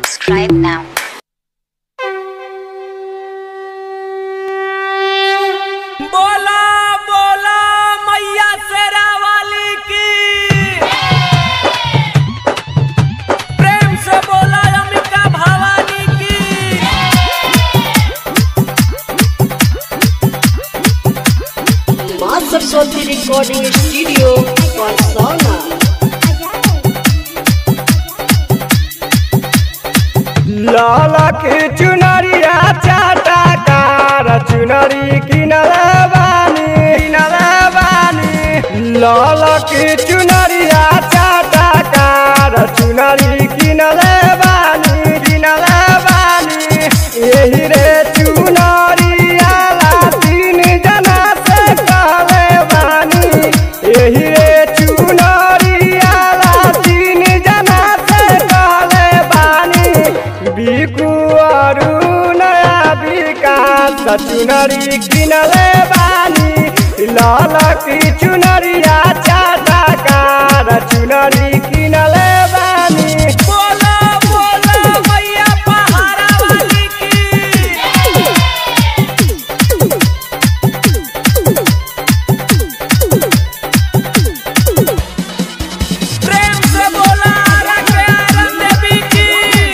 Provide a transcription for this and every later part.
subscribe now. बोला बोला मैया शेरा वाली की प्रेम से बोला अमिका भवानी की माँ सरस्वती रिकॉर्डिंग स्टूडियो परसौना लाला की चुनरिया चाटा कार चुनरी किनल बानी किनल बानी लाला की चुनरिया चाटा कार चुनरी किनल बानी किनल बानी यही रे चुनरिया ला तीन जना से कहले बानी यही रे चुनरिया ला तीन जना से कहले बानी बिकु अरू नया विकास चुनरी किनले बानी लाल की चुनरिया चाटा कार चुनरी किनले बानी बोला बोला मैया पहाड़ा वाली की प्रेम से बोला रखे आनंद देवी की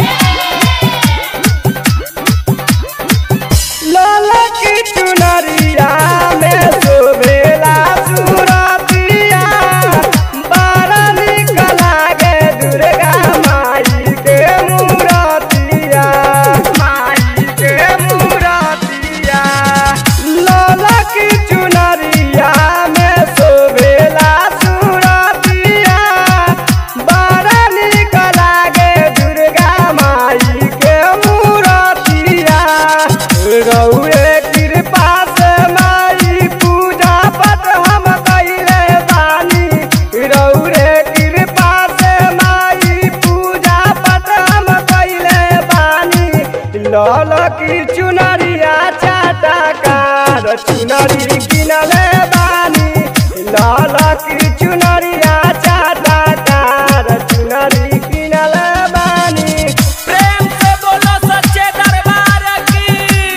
लाला की चुनरिया में शोभेला सुरतिया बड़ा निक लागे दुर्गा माई के मूरतिया माई के मूरतिया लाला की चुनरिया में शोभेला सुरतिया बड़ा निक लागे दुर्गा माई के मूरतिया रउए कृपा से माई पूजा पट हम कइले बानी रउए कृपा से माई पूजा पट हम कइले बानी लाल की चुनरिया चाटा कार चुनरी किनले बानी लाल की चुनरिया चाटा कार चुनरी किनले बानी प्रेम से बोलो सच्चे दरबार की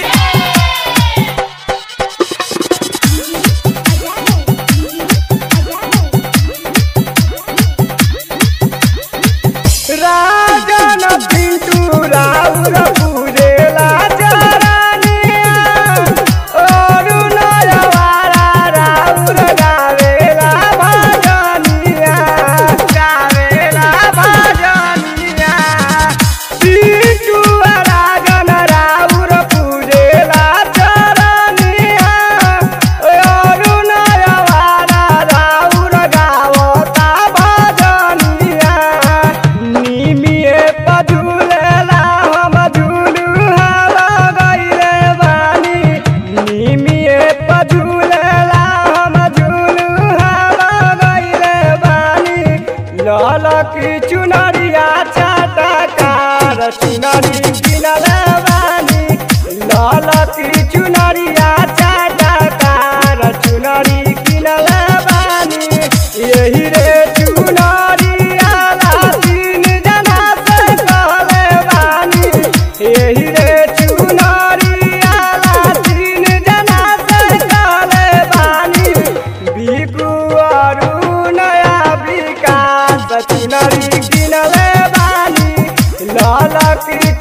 राजन पिंटू राउर पूजेला चरनिया और नयवारा राउर गावेला भजनिया गावेला भजनिया पिंटू राजन राउर पूजेला चरनिया और नयवारा राउर गावता भजनिया निमिए पझुलेला हम झुलुहा लगैले बानी निमिए पझुलेला हम झुलुहा लगैले बानी लाल की चुनरिया चाटा कार चुनरी किनले बानी लाल की चुनरिया चाटा कार चुनरी किनले बानी यही रे चुनरिया ला तीन जना से कहले बानी यही रे चुनरिया ला तीन जना से कहले बानी बिकु अरू नया विकास चुनरी किनले बानी लाल की